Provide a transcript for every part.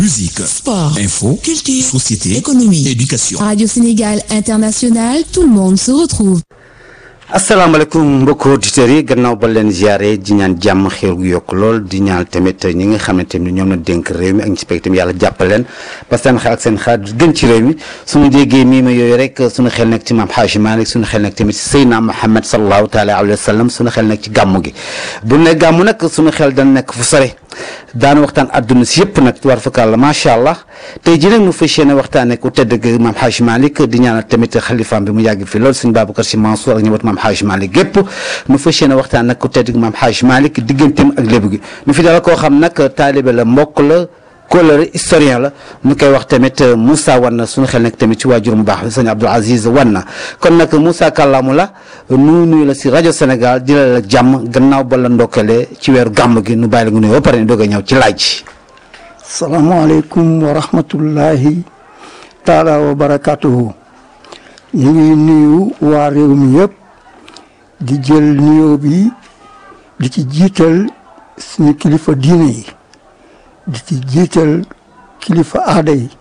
Musique, sport, info, culture, société, économie, éducation. Radio Sénégal International, tout le monde se retrouve. asalaamaaleykum mbokki auditeurs yi gannaaw ba leen ziare di ñaan jàmm xéer gu yokk lool di ñaan tamit ñi nga xam ne tamit ñoom la dénk réew mi ak ñi ci pegg tamit yàlla jàppal leen ba seen xel ak seen xalaat gën ci réew mi suñu déggee mii ma yooyu rek suñu xel nekk ci maam Xaaji Malik suñu xel nekk tamit ci Seydina Muhammad sallallahu taala alayhi wa sallam suñu xel nekk ci gàmmu gi bu ne gàmmu nag suñu xel dana nekk fu sore daana waxtaan adduna si yëpp nag war fakàlla macha allah tey jii nag nu fas yéene waxtaanee ku tedd gi maam Xaaji Malik di ñaanal tamit xalifaam bi mu yàgg fi lool suñu Babacar Si Mansour ak ñëwat maam Xaaji Malik gépp nu fas yéene waxtaan nag ku tedd gi maam Xaaji Malik digganteem ak lébu gi nu fi dala koo xam nag taalibe la mbokk la kóllëre historien la ñu koy wax tamit Moussa Wanna suñu xel nekk tamit ci waajur mu baax sëñ Abdoul Aziz Wanna kon nag Moussa kàllaamu la nu nuyu la si rajo Sénégal di la la jàmm gannaaw ba la ndokkelee ci weeru gàmm gi nu bàyyi la nga nuyu ba pare ni doog a ñëw ci laaj salaamaaleykum wa rahmatullahi taala wa barakatuhu ñu ngi nuyu waa réew mi yëpp di jël nuyoo bi di ci jiital suñu kilifa diine yi di ci jiital kilifa aada yi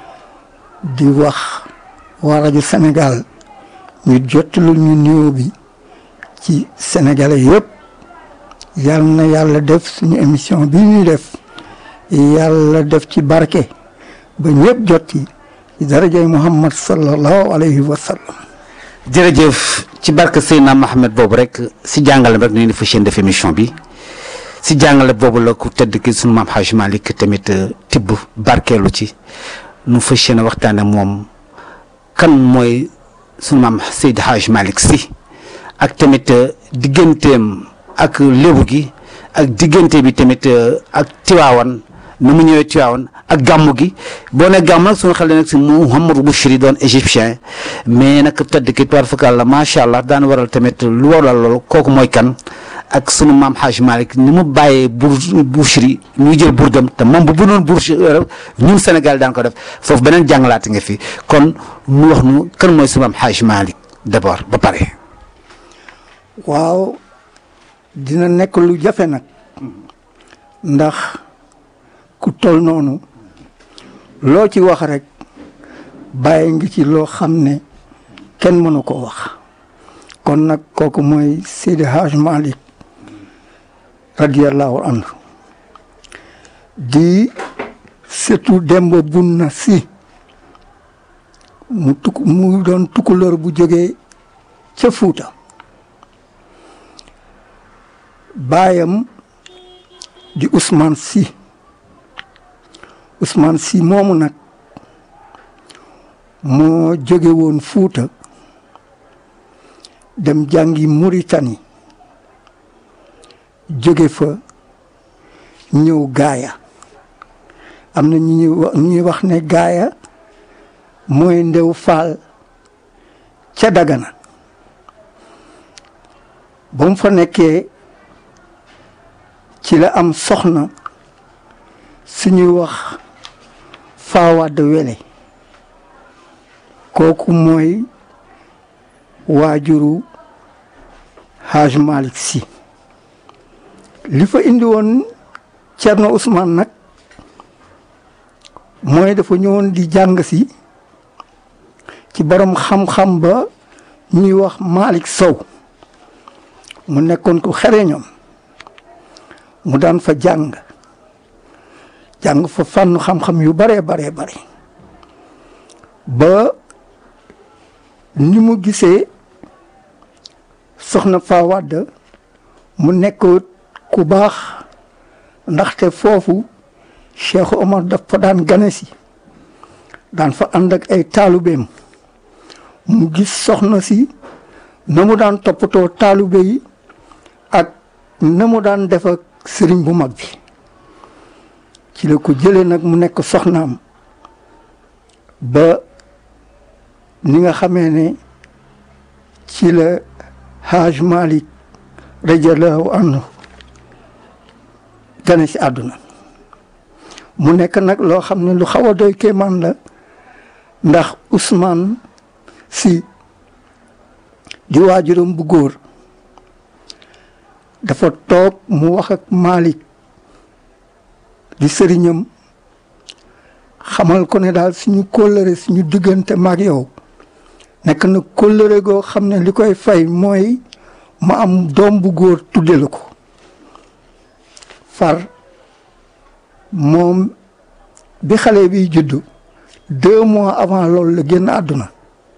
di wax waa rajo Sénégal ñu jottalu ñu nuyoo bi ci sénégalais yëpp yal na yàlla def suñu émission bi ñuy def yàlla def ci barke ba ñëpp jot ci ci darajay Muhammad sallallahu alayhi wa sallam jërëjëf ci barke Seydina Mohamed boobu rek si jàngale rek ñu ngi fas yéene def émission bi si jàngale boobu la ku tedd ki sunu maam Xaaji Malik tamit tibb barkeelu ci nu fas yéene waxtaane moom kan mooy sunu maam Seydi Xaaji Malik si ak tamit digganteem ak lébu gi ak diggante bi tamit ak Tiwaawan nu mu ñëwee Tiwaawan ak gàmmu gi boo ne gàmm nag suñu xel nag si Mouhamadou Bouchri doon égyptien mais nag tëdd ki tuwaar fakal la macha allah daan waral tamit lu waral loolu kooku mooy kan ak sunu maam Xaaj Malik ni mu bàyyee bur Bouchri ñuy jël burdam te moom bu bu noon Bouchri ñun Sénégal daan ko def foofu beneen jàngalaate nga fi kon nu wax nu kan mooy sunu maam Xaaj Malik d'abord ba pare. waaw dina nekk lu jafe nag ndax ku tol noonu loo ci wax rek bàyyi ngi ci loo xam ne kenn mënu ko wax kon nag kooku mooy Seydi Hajj Malik radiyallahu anhu di surtout Demba Bunna Si mu tuk mu doon tukulóor bu jógee ca Fuuta baayam di Ousmane Sy Ousmane Sy moomu nag moo jóge woon Fuuta dem jàngi Mauritanie jóge fa ñëw gaaya am na ñu ñuy wax ñuy wax ne gaaya mooy ndew faal ca Dagana ba mu fa nekkee ci la am soxna suñuy wax faawaad wele kooku mooy waajuru Hajj Malik si li fa indi woon Cerno Ousmane nag mooy dafa ñëwoon di jàng si ci borom xam-xam ba ñuy wax Malik Sow mu nekkoon ko xereñoon mu daan fa jàng jàng fa fànn xam-xam yu baree baree bare ba ni mu gisee soxna fa wàdd mu nekk ku baax ndaxte foofu Cheikh Omar daf fa daan gane si daan fa ànd ak ay taalubeem mu gis soxna si na mu daan toppatoo taalube yi ak na mu daan def ak sëriñ bu mag bi ci la ko jëlee nag mu nekk soxnaam ba ni nga xamee ne ci la Hajj Malik radiallahu anhu gane si àdduna mu nekk nag loo xam ne lu xaw a doy kéemaan la ndax Ousmane si di waajuram bu góor dafa toog mu wax ak Malik di sëriñam xamal ko ne daal suñu kóllëre suñu diggante maag yow nekk na kóllëre goo xam ne li koy fay mooy ma am doom bu góor tudde la ko far moom bi xale bi juddu deux mois avant loolu la génn àdduna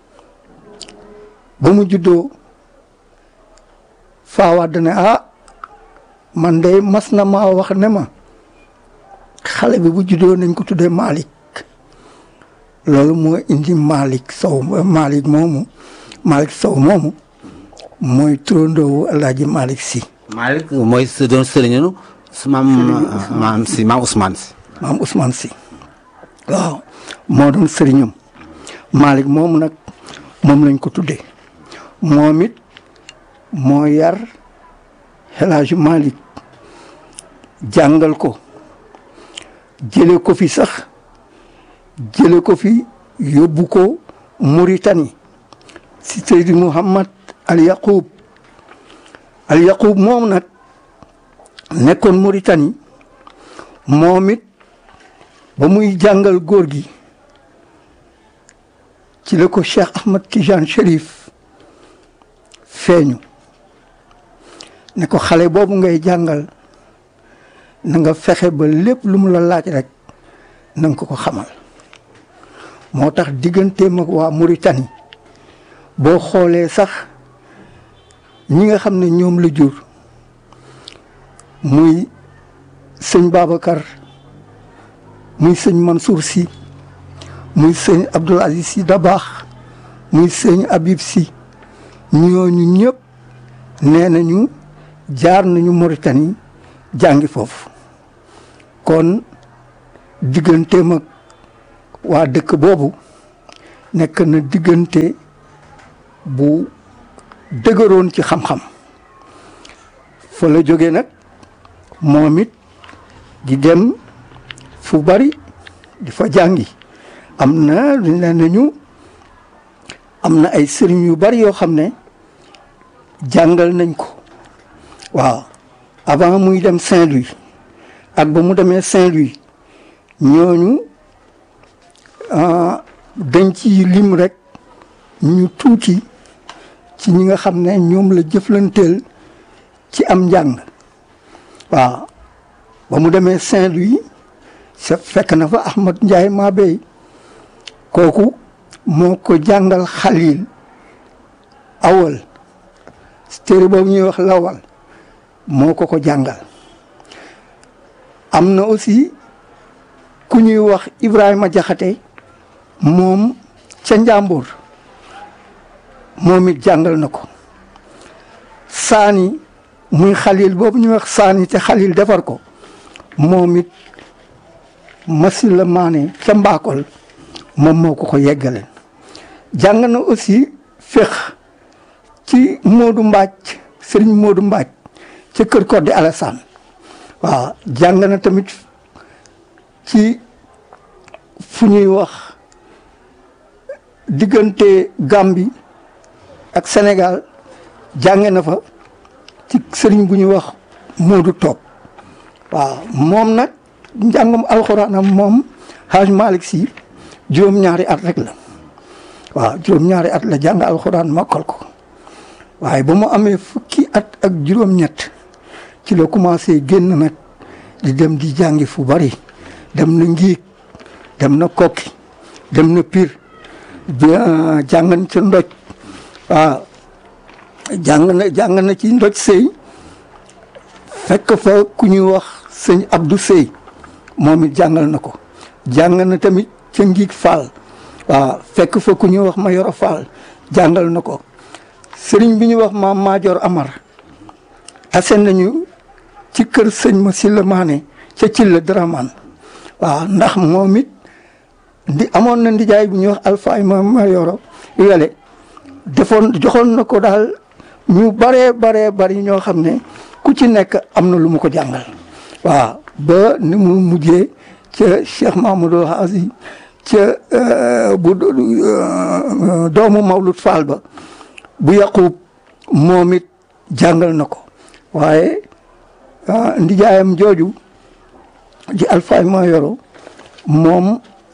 ba mu juddoo faawaat ne ah man de mas na maa wax ne ma xale bi bu juddoo nañ ko tuddee Malick loolu moo indi Malick Sow Malick moomu Malick Sow moomu mooy turandoowu El Hadj Malick Sy. Malick mooy sa doon sëriñu su maam maam si maam Ousmane si. maam Ousmane Sy waaw moo doon sëriñam Malick moomu nag moom lañ ko tuddee moom it moo yar El Hadj Malick jàngal ko jële ko fi sax jële ko fi yóbbu ko Mauritanie si Seydi Mouhamad Al Yaqub Al Yaqub moom nag nekkoon Mauritanie moom it ba muy jàngal góor gi ci la ko Cheikh Ahmad Tijane Cherif feeñu ne ko xale boobu ngay jàngal na nga fexe ba lépp lu mu la laaj rek na nga ko ko xamal moo tax digganteem ak waa Mauritanie boo xoolee sax ñi nga xam ne ñoom la jur muy sëñ Babacar muy sëñ Mansour Sy muy sëñ Abdoul Aziz Sy Dabakh muy sëñ Habib Sy ñooñu ñëpp nee nañu jaar nañu Mauritanie jàngi foofu kon digganteem ak waa dëkk boobu nekk na diggante bu dëgëroon ci xam-xam fa la jóge nag moom it di dem fu bari di fa jàngi am na lu ne nañu am na ay sëriñ yu bari yoo xam ne jàngal nañ ko waaw avant muy dem Saint-Louis ak ba mu demee Saint-Louis ñooñu dañ ci lim rek ñu tuuti ci ñi nga xam ne ñoom la jëflanteel ci am njàng waaw ba mu demee Saint-Louis sa fekk na fa Ahmad Ndiaye Mabey kooku moo ko jàngal Xalil awal téere boobu ñuy wax lawal moo ko ko jàngal am na aussi ku ñuy wax Ibrahima Jaxate moom ca Njàmbur moom it jàngal na ko saani muy xalil boobu ñuy wax saani te xalil defar ko moom it masil la maane ca mbaakol moom moo ko ko yeggaleen jàng na aussi féq ci Moodu Mbaaj Sëriñ Moodu Mbaaj ca kër Kodde Alassane waaw jàng na tamit ci fu ñuy wax diggante Gambie ak Sénégal jànge na fa ci sëriñ bu ñuy wax Moodu Toog waaw moom nag njàngum alxuraanam moom Haj Malick Sy juróom-ñaari at rek la waaw juróom-ñaari at la jàng alxuraan mokkal ko waaye ba mu amee fukki at ak juróom-ñett ci la commencé génn nag di dem di jàngi fu bari dem na ngiig dem na kokki dem na pir bi jàng ca ndoj waaw jàng na jàng na ci ndoj sëy fekk fa ku ñuy wax sëñ Abdou Sey moom it jàngal na ko jàng na tamit ca ngiig Fall waaw fekk fa ku ñuy wax Mayoro Fall jàngal na ko sëriñ bi ñuy wax maam Maajoor Amar tase nañu ci kër sëñ ma Silla Maane ca Cilla Dramane waaw ndax moom it ndi amoon na ndijaay bu ñuy wax Alpha ma Mayoro wele defoon joxoon na ko daal ñu baree baree bari ñoo xam ne ku ci nekk am na lu mu ko jàngal waaw ba ni mu mujjee ca Cheikh Mamadou Hazi ca bu doomu Mawlud Fall ba bu yaqub moom it jàngal na ko waaye ndijaayam jooju di Alpha Mayoro moom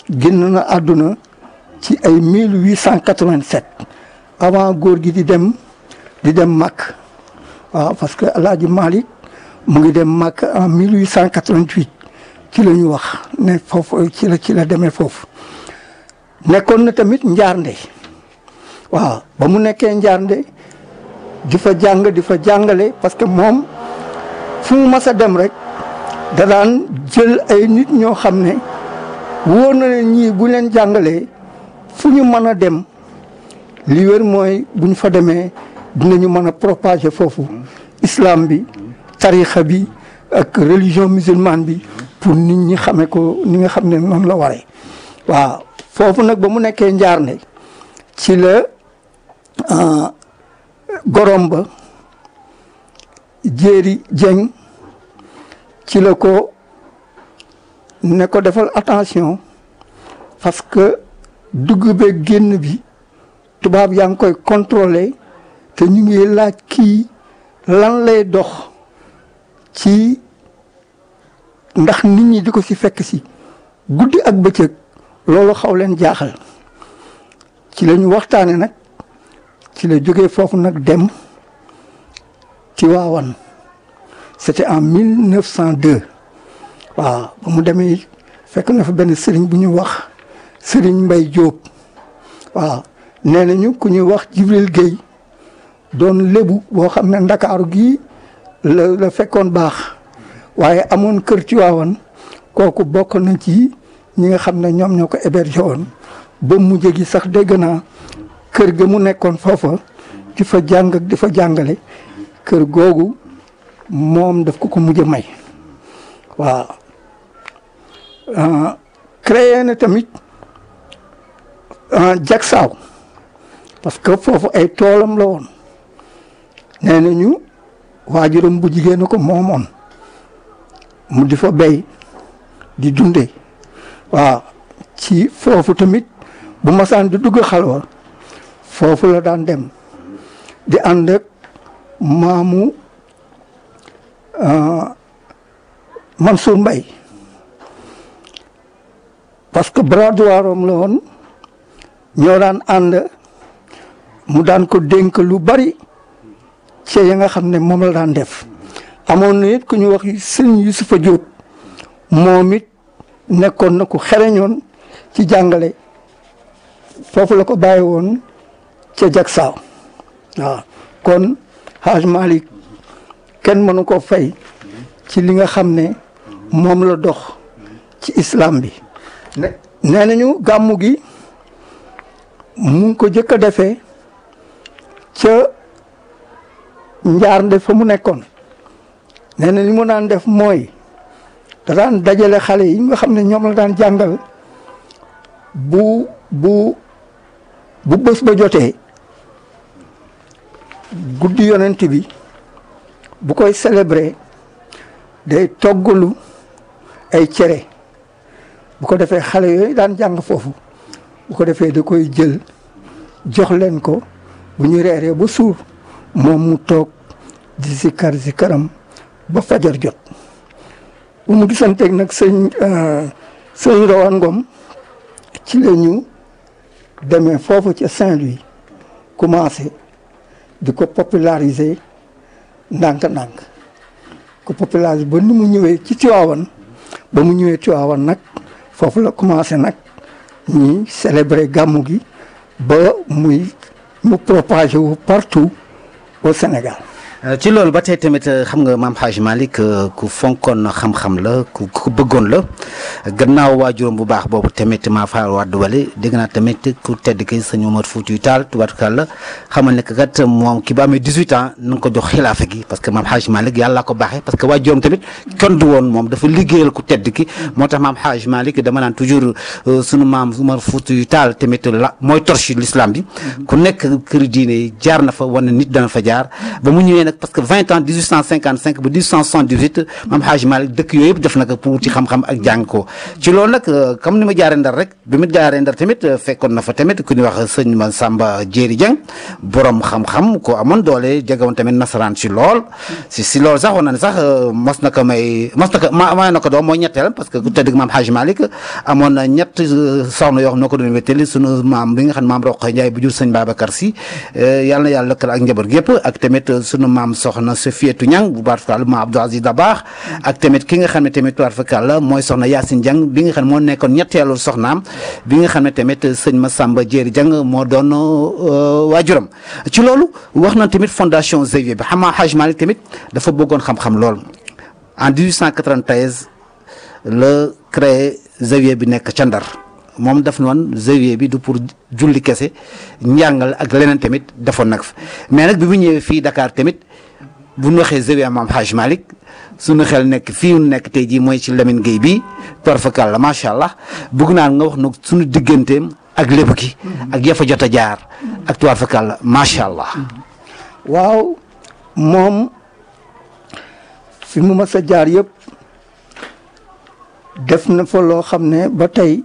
génn na àdduna ci ay 1887 avant góor gi di dem di dem Makk waaw parce que El Hadj Malick mu ngi dem Makk en 1888 ci la ñu wax ne foofu ci la ci la demee foofu nekkoon na tamit njaarnde waaw ba mu nekkee njaarnde di fa jàng di fa jàngale parce que moom fu mu mas a dem rek da daan jël ay nit ñoo xam ne wóor na ne ñii bu leen jàngalee fu ñu mën a dem li wér mooy bu ñu fa demee dinañu mën a propager foofu islam bi tarixa bi ak religion musulmane bi pour nit ñi xamee ko ni nga xam ne noonu la waree waaw foofu nag ba mu nekkee njaarnde ci la gorom ba jéeri jeng ci la ko ne ko defal attention parce que dugg beeg génn bi tubaab yaa ngi koy contrôler te ñu ngi laaj kii lan lay dox ci ndax nit ñi di ko ci fekk si guddi ak bëccëg loolu xaw leen jaaxal ci la ñu waxtaane nag ci la jógee foofu nag dem ci waawan c'était en 1902 waaw ba mu demee fekk na fa benn sëriñ bu ñu wax sëriñ Mbay Jóob waaw nee nañu ku ñuy wax Jibril Guèye doon lébu boo xam ne ndakaaru gii la la fekkoon baax waaye amoon kër ci waawan kooku bokk na ci ñi nga xam ne ñoom ñoo ko hébergé woon ba mujj gi sax dégg naa kër ga mu nekkoon foofa di fa jàng ak di fa jàngale kër googu moom daf ko ko mujj a may waaw créé na tamit jagsaaw parce que foofu ay toolam la woon nee nañu waajuram bu jigéen ko moomoon mu di fa béy di dunde waaw ci foofu tamit bu masaan di dugg xalwa foofu la daan dem di ànd ak maamu Mansour Mbaye parce que bras droit am la woon ñoo daan ànd mu daan ko dénk lu bari ci ya nga xam ne moom la daan def amoon na it ku ñu wax sëñ Yusufa Diop moom it nekkoon na ku xereñoon ci jàngale foofu la ko bàyyi woon ca Jaksaaw waaw kon Haj Malick kenn mënu ko fay ci li nga xam ne moom la dox ci islam bi ne nee nañu gàmmu gi mu ngi ko jëkk a defee ca njaarnde fa mu nekkoon nee na li mu daan def mooy da daan dajale xale yi nga xam ne ñoom la daan jàngal bu bu bu bés ba jotee guddi yonent bi bu koy célébrer day toggalu ay cere bu ko defee xale yooyu daan jàng foofu bu ko defee da koy jël jox leen ko bu ñu reeree ba suur moom mu toog di sikkar sikkaram ba fajar jot bu mu gisanteeg nag sëñ sëñ Rawaan Ngom ci la ñu demee foofu ca Saint-Louis commencé di ko populariser ndànk-ndànk ko populariser ba ni mu ñëwee ci Tiwaawan ba mu ñëwee Tiwaawan nag foofu la commencé nag ñi célébrer gàmmu gi ba muy mu propagé wu partout au Sénégal ci loolu ba tey tamit xam nga maam Hadj Malick ku fonkoon xam-xam la ku ku bëggoon la gannaaw waajuram bu baax boobu tamit maa faar wadd wale dégg naa tamit ku tedd ki sëñ Omar Foutiyou Tall tubaarkàlla xamal ne kat moom ki ba amee 18 ans na nga ko jox xilaafa gi parce que maam Hadj Malick yàlla ko baaxee parce que waajuram tamit kenn du woon moom dafa liggéeyal ku tedd ki moo tax maam Hadj Malick dama naan toujours sunu maam Omar Foutiyou Tall tamit la mooy torche l'islam bi ku nekk kër diine jaar na fa wane nit dana fa jaar ba mu ñëwee nag parce que vingt ans dix huit cent cinquante cinq ba dix huit cent soixante dix huit maam Hadj Malick dëkk yooyu yëpp def na ko pour ci xam-xam ak jàng ko ci loolu nag comme ni ma jaaree ndar rek bi ma jaaree ndar tamit fekkoon na fa tamit ku ñuy wax sëñ ma Samba Jéeri Dieng borom xam-xam ko amoon doole jegewoon tamit nasaraan si lool si si loolu sax wax na ne sax mos na ko may mos na ko ma may na ko doom mooy ñetteel parce que ku tëdd maam Hadj Malick amoon na ñett soxna yoo xam noo ko doon wéttali sunu maam bi nga xam ne maam Roqe Ndiaye bu jur sëñ Babacar si yàlla na yàlla lëkkal ak njaboot gépp ak tamit sunu maam soxna Sofietou Niang bu baat fakal maam Abdou Aziz Dabakh ak tamit ki nga xam ne tamit baat fakal mooy soxna Yacine Dieng bi nga xam ne moo nekkoon ñetteelu soxnaam bi nga xam ne tamit sëñ Massamba Jéeri Dieng moo doon waajuram ci loolu wax na tamit fondation Xavier bi xam nga Hadj Malick tamit dafa bëggoon xam-xam lool en 1893 la créé Xavier bi nekk ca Ndar moom daf noon Xavier bi du pour julli kese njàngal ak leneen tamit defoon nag fa mais nag bi mu ñëwee fii Dakar tamit bu ñu waxee Xavier maam Hadj Malick suñu xel nekk fii ñu nekk tey jii mooy ci Lamine Gueye bi torfakal la macha allah bëgg naa nga wax nag suñu digganteem ak lépp gi ak yafa jot a jaar ak torfakal la macha allah. waaw moom fi mu mas a jaar yëpp def na fa loo xam ne ba tey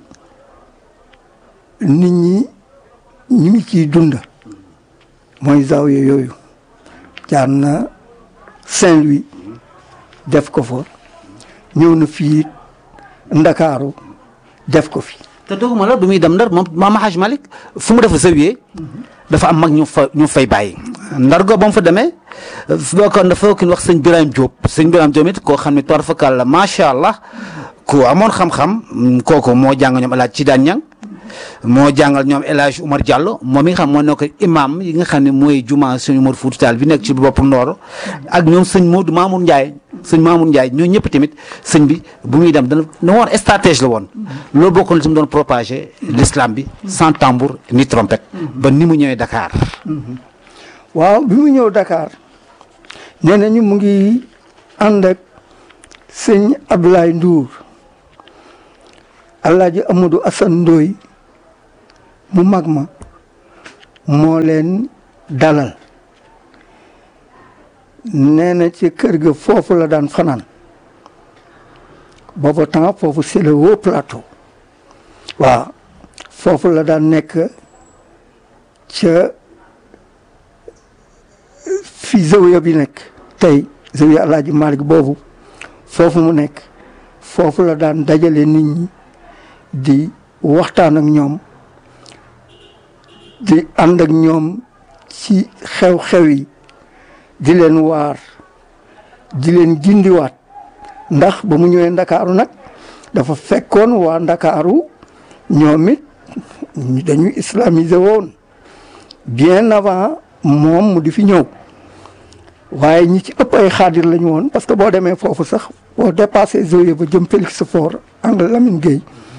nit ñi ñu ngi ciy dund mooy zaawiya yooyu jaar na Saint-Louis def ko fa ñëw na fii Ndakaaru def ko fi te doguma la bi muy dem ndar moom maam Hadj Malick fu mu def Xavier dafa am mag ñu fa ñu fay bàyyi ndar go ba mu fa demee bokkoon dafa ki wax sëñ Birame Diop sëñ Birame Diop it koo xam ne toor fakal la macha allah ku amoon xam-xam kooku moo jàng ñoom El Hadj ci daan ñang moo jàngal ñoom El Hadj Oumar Diallo moom mi nga xam moo nekk imam yi nga xam ne mooy juma suñu Mor Fouti Tall bi nekk ci bopp Ndoro ak ñoom sëñ Modou Mamour Ndiaye sëñ Mamour Ndiaye ñoo ñëpp tamit sëñ bi bu muy dem dana na woon stratège la woon loolu bokkoon ci mu doon propagé l'islam bi sans tambour ni trompette ba ni mu ñëwee Dakar waaw bi mu ñëw Dakar nee nañu mu ngi ànd ak sëñ Abdoulaye Ndour Alaaji Amadou Assane Ndoye mu mag ma moo leen dalal nee na ci kër ga foofu la daan fanaan booba temps foofu c'est le haut plateau waaw foofu la daan nekk ca fi zawiya bi nekk tey zawiya Alaaji Malick boobu foofu mu nekk foofu la daan dajale nit ñi di waxtaan ak ñoom di ànd ak ñoom ci xew-xew yi di leen waar di leen gindiwaat ndax ba mu ñëwee ndakaaru nag dafa fekkoon waa ndakaaru ñoom it dañu islamisé woon bien avant moom mu di fi ñëw waaye ñi ci ëpp ay xaadir lañu woon parce que boo demee foofu sax boo dépassé Zawiya ba jëm Félix Faure angle Lamine Gueye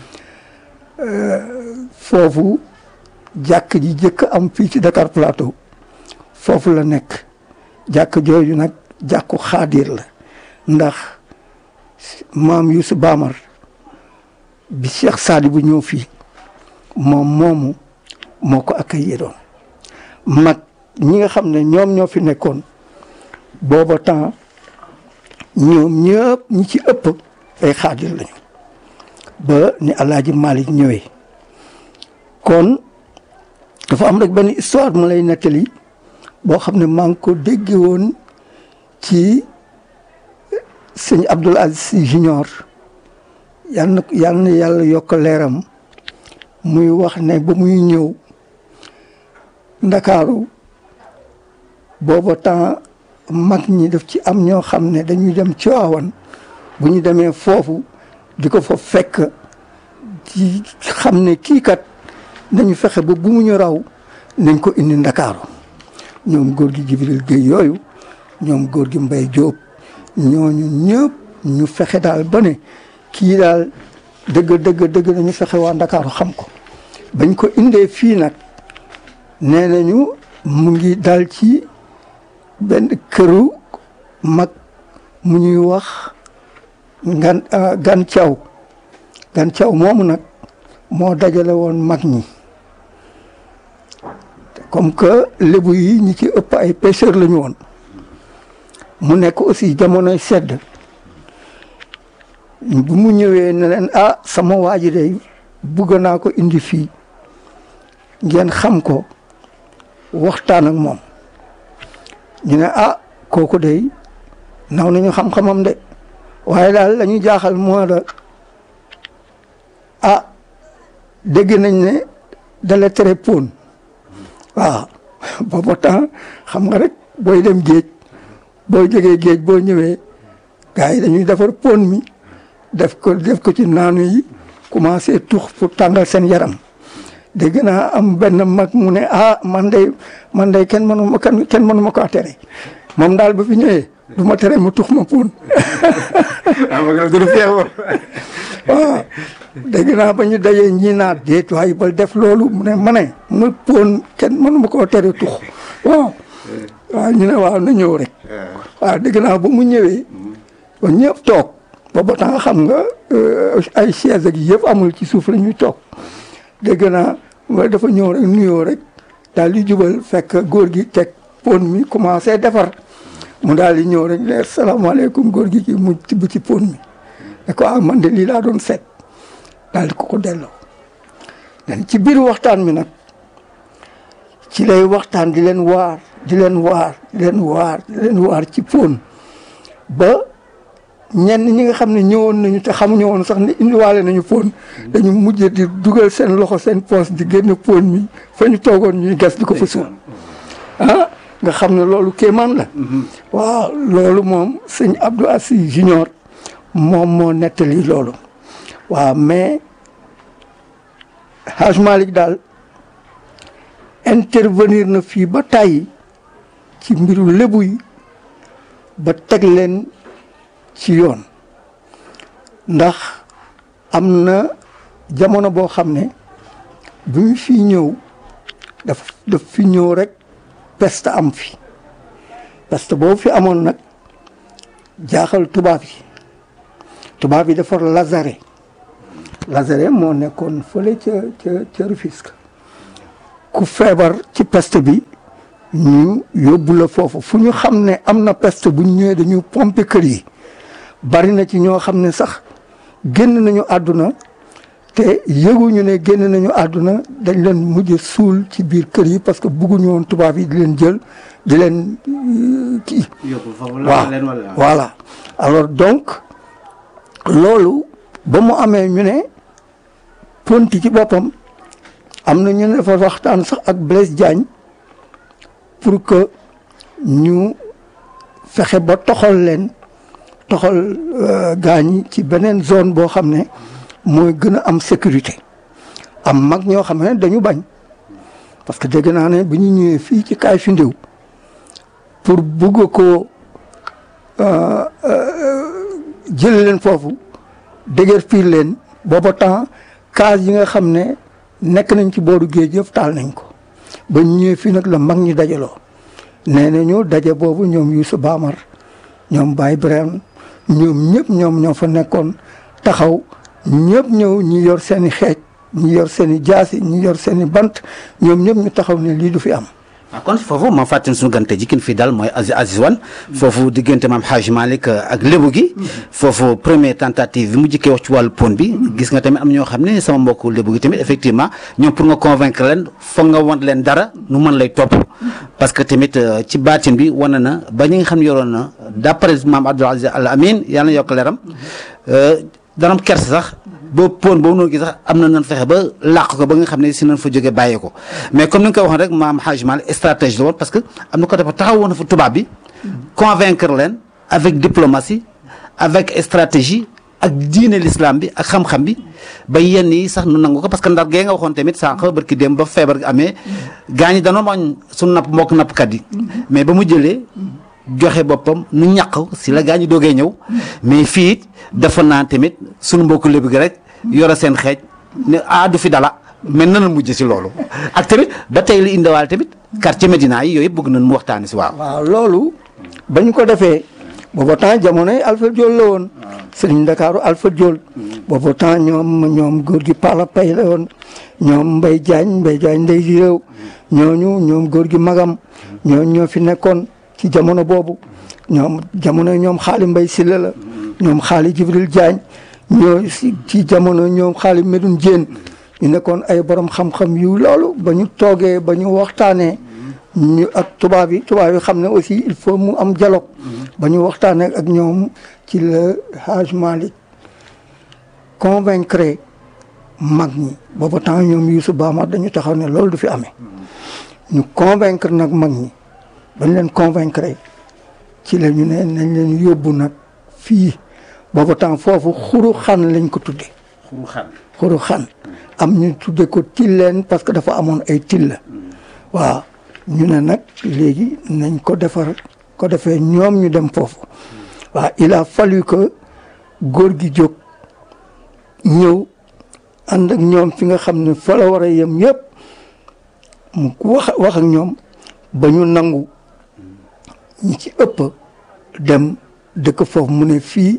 foofu jàkk ji jëkk am fii ci Dakar Plateau foofu la nekk jàkk jooju nag jàkku xaadir la ndax maam Youssou Bamar bi Cheikh Saadi bu ñëw fii moom moomu moo ko accueillir doon mag ñi nga xam ne ñoom ñoo fi nekkoon booba temps ñoom ñëpp ñi ci ëpp ay xaadir lañu ba ni Alaaji Malick ñëwee kon dafa am rek benn histoire mu lay nettali boo xam ne maa ngi ko dégge woon ci sëñ Abdoul Aziz Sy Junior yal na yal na yàlla yokk leeram muy wax ne ba muy ñëw ndakaaru booba temps mag ñi daf ci am ñoo xam ne dañuy dem Tiwaawan bu ñu demee foofu di ko fa fekk di xam ne kii kat nañu fexe ba bu mu ñu raw nañ ko indi ndakaaru ñoom góor gi Jibril Gueye yooyu ñoom góor gi Mbay Jóob ñooñu ñëpp ñu fexe daal ba ne kii daal dëgg dëgg dëgg nañu fexe waa ndakaaru xam ko bañ ko indee fii nag nee nañu mu ngi dal ci benn këru mag mu ñuy wax ngan gan caw gan caw moomu nag moo dajale woon mag ñi comme que lébu yi ñi ci ëpp ay pêcheur la ñu woon mu nekk aussi jamonoy sedd bu mu ñëwee ne leen ah sama waa ji day bugg naa ko indi fii ngeen xam ko waxtaan ak moom ñu ne ah kooku day naw nañu xam-xamam de waaye daal la ñu jaaxal moo da ah dégg nañ ne dala tere pon waaw booba temps xam nga rek booy dem géej boo jógee géej boo ñëwee gars yi dañuy defar pon mi def ko def ko ci naanu yi commencé tux pour tàngal seen yaram dégg naa am benn mag mu ne ah man day man day kenn mënu ma kenn kenn mënu ma ko tere moom daal ba fi ñëwee du ma tere mu tux ma pon waaw dégg naa ba ñu dajee ñii naa déet waaye ba def loolu mu ne ma ne ma pon kenn mënu ma koo tere tux waaw waaw ñu ne waaw na ñëw rek waaw dégg naa ba mu ñëwee ba ñëpp toog booba temps xam nga ay chaise ak yëpp amul ci suuf la ñuy toog dégg naa nga dafa ñëw rek nuyoo rek daal di jubal fekk góor gi teg pon mi commencé defar mu daal di ñëw rek ne salaamaaleykum góor gi ki mu tibb ci pon mi ne ko ah man de lii laa doon seet daal di ko ko delloo dan ci biir waxtaan mi nag ci lay waxtaan di leen waar di leen waar di leen waar di leen waar ci pon ba ñenn ñi nga xam ne ñëwoon nañu te xamuñu woon sax ne indiwaale nañu pon dañu mujj di dugal seen loxo seen poos di génn pon mi fa ñu toogoon ñuy gas di ko fa suul ah nga xam ne loolu kéemaan la waaw loolu moom sëñ Abdou Assis Junior moom moo nettali loolu waaw mais Haj Malick daal intervenir na fii ba tàyyi ci mbiru lébu yi ba teg leen ci yoon ndax am na jamono boo xam ne bi mu fi ñëw daf daf fi ñëw rek peste am fi peste boobu fi amoon nag jaaxal tubaab yi tubaab yi defar Lazare Lazare moo nekkoon fële ca ca ca Rufisque ku feebar ci peste bi ñu yóbbu la foofu fu ñu xam ne am na peste bu ñu ñëwee dañu pomper kër yi bari na ci ñoo xam ne sax génn nañu àdduna te yëguñu ne génn nañu àdduna dañ leen mujj suul ci biir kër yi parce que bugguñu woon tubaab yi di leen jël di leen kii waaw voilà alors donc loolu ba mu amee ñu ne ponti ci boppam am na ñu ne dafa waxtaan sax ak Blaise Diagne pour que ñu fexe ba toxal leen toxal gaañi ci beneen zone boo xam ne mooy gën a am sécurité am mag ñoo xam ne dañu bañ parce que dégg naa ne bi ñu ñëwee fii ci kaay fi ndiw pour bugg ko jël leen foofu dëgër piir leen booba temps case yi nga xam ne nekk nañ ci booru géej yëpp taal nañ ko ba ñëwee fii nag la mag ñi dajaloo nee nañu daje boobu ñoom Youssou Bamar ñoom Baye Ibrahima ñoom ñëpp ñoom ñoo fa nekkoon taxaw ñëpp ñëw ñi yor seen i xeej ñi yor seen i jaasi ñi yor seen i bant ñoom ñëpp ñu taxaw ne lii du fi am. ah kon foofu ma fàttali suñu gante ji kin fi dal mooy Aziz Aziz Wane foofu diggante maam Hadj Malick ak lébu gi foofu première tentative bi mu jëkkee wax ci wàllu pon bi gis nga tamit am ñoo xam ne sama mbokku lébu gi tamit effectivement ñoom pour nga convaincre leen foog nga wan leen dara nu mën lay topp parce que tamit ci baatin bi wane na ba ñi nga xam ne yoroon na d'après maam Abdoul Aziz Al Amin yàlla na yokk leeram danam kerse sax ba pon boobu noonu gi sax am na nan fexe ba làq ko ba nga xam ne si nañ fa jógee bàyyee ko mais comme ni nga ko waxoon rek maam Hadj Malick stratégie la woon parce que am na ko dafa taxaw woon fa tubaab bi convaincre leen avec diplomatie avec stratégie ak diine l'islam bi ak xam-xam bi ba yenn yi sax nu nangu ko parce que ndar gee nga waxoon tamit sànq barki dem ba feebar gi amee gaañi danoo mañ suñu napp mbokk nappkat yi mais ba mu jëlee joxe boppam nu ñàq si la gaañi doogee ñëw mais fii it dafa naan tamit suñu mbokku lébu gi rek yore seen xeej ne ah du fi dala mais nan la mujj si loolu ak tamit ba tey li indiwaale tamit quartier Médina yi yooyu bëgg nañ mu waxtaani si waaw. waaw loolu ba ñu ko defee booba temps jamonoy Alpha Diol la woon sëriñ Ndakaaru Alpha Diol booba temps ñoom ñoom góor gi Pala Pay la woon ñoom Mbay Jaañ Mbay Jaañ ndey si réew ñooñu ñoom góor gi Magam ñooñu ñoo fi nekkoon ci jamono boobu ñoom jamono ñoom xaali Mbay Silla la ñoom xaali Jibril Jaañ ñoo si ci jamono ñoom xaali Medun Jéen ñu nekkoon ay borom xam-xam yu loolu ba ñu toogee ba ñu waxtaanee ñu ak tubaab yi tubaab yi xam ne aussi il faut mu am dialogue ba ñu waxtaanee ak ñoom ci la Haj Malick convaincre mag ñi booba temps ñoom Youssou Bama dañu taxaw ne loolu du fi amee ñu convaincre nag mag ñi bañ leen convaincre ci la ñu ne nañ leen yóbbu nag fii booba temps foofu xuru xan lañ ko tudde xuru xan xuru xan am ñu tudde ko tilleen parce que dafa amoon ay till la waaw ñu ne nag léegi nañ ko defar ko defee ñoom ñu dem foofu waaw il a fallu que góor gi jóg ñëw ànd ak ñoom fi nga xam ne fa la war a yem yëpp mu wax wax ak ñoom ba ñu nangu ñi ci ëpp dem dëkk foofu mu ne fii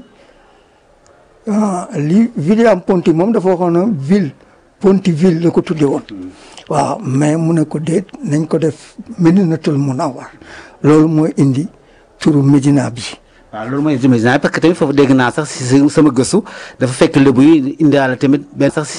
li William Ponty moom dafa waxoon na ville Pontyville la ko tudde woon waaw mais mu ne ko déet nañ ko def Medinatul Munawwar loolu mooy indi turu Médina bi waaw loolu mooy Médina parce que tamit foofu dégg naa sax si sama gëstu dafa fekk lébu yi indiwaale tamit benn sax